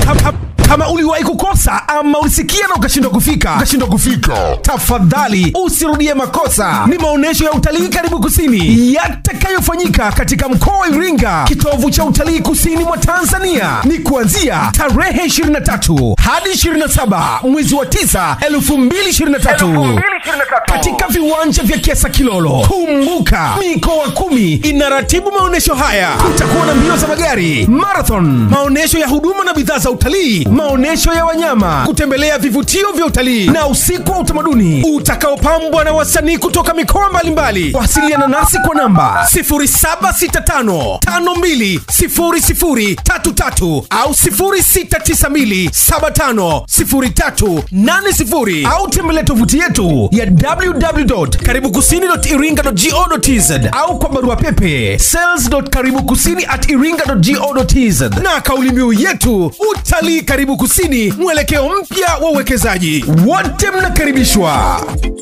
kama, kama, kama uliwahi kukosa ama ulisikia na ukashindwa kufika ukashindwa kufika tafadhali usirudie makosa ni maonyesho ya utalii karibu kusini yatakayofanyika katika mkoa wa iringa kitovu cha utalii kusini mwa tanzania ni kuanzia tarehe 23 hadi 27 mwezi wa 9 2023 katika viwanja vya kiasa kilolo kumbuka mikoa kumi inaratibu maonyesho haya kutakuwa na mbio za magari marathon maonyesho ya huduma na bidhaa za utalii maonyesho ya wanyama kutembelea vivutio vya utalii na usiku wa utamaduni utakaopambwa na wasanii kutoka mikoa mbalimbali wasiliana nasi kwa namba 0765520033 au 0692750380 au tembelea tovuti yetu ya www.karibukusini.iringa.go.tz au kwa barua pepe sales.karibukusini at iringa.go.tz na kauli mbiu yetu utalii karibu kusini mwelekeo mpya wa uwekezaji wote mnakaribishwa